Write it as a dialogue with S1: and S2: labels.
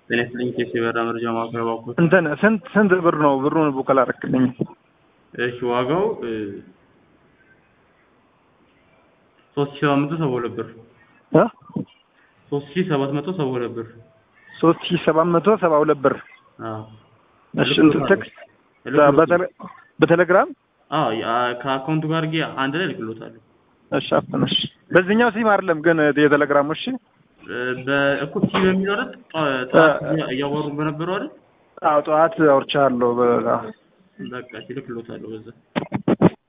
S1: ጤና ይስጥልኝ ኬስ የበራ መረጃ ማዕከል ባኮት
S2: እንትን ስንት ስንት ብር ነው? ብሩን ቡክ አላረክልኝ።
S1: እሺ ዋጋው ሶስት ሺህ ሰባት መቶ ሰባ ሁለት ብር
S2: እ
S1: ሶስት ሺህ ሰባት መቶ ሰባ ሁለት ብር
S2: ሶስት ሺህ ሰባት መቶ ሰባ ሁለት ብር።
S1: አዎ
S2: እሺ እንትን ቴክስት በቴሌ- በቴሌግራም
S1: አዎ ያ- ከአካውንቱ ጋር ጌ አንድ ላይ ልክሎታለሁ
S2: እሺ አፍነሽ በዚህኛው ሲም አይደለም ግን የቴሌግራሙ እሺ
S1: በእኮ ሲ በሚለው አይደል ጠ- ጠዋት እያ- እያወሩ በነበረው አይደል
S2: አዎ ጠዋት አውርቻለሁ በ
S1: በቃ እሺ ልክሎታለሁ በዛ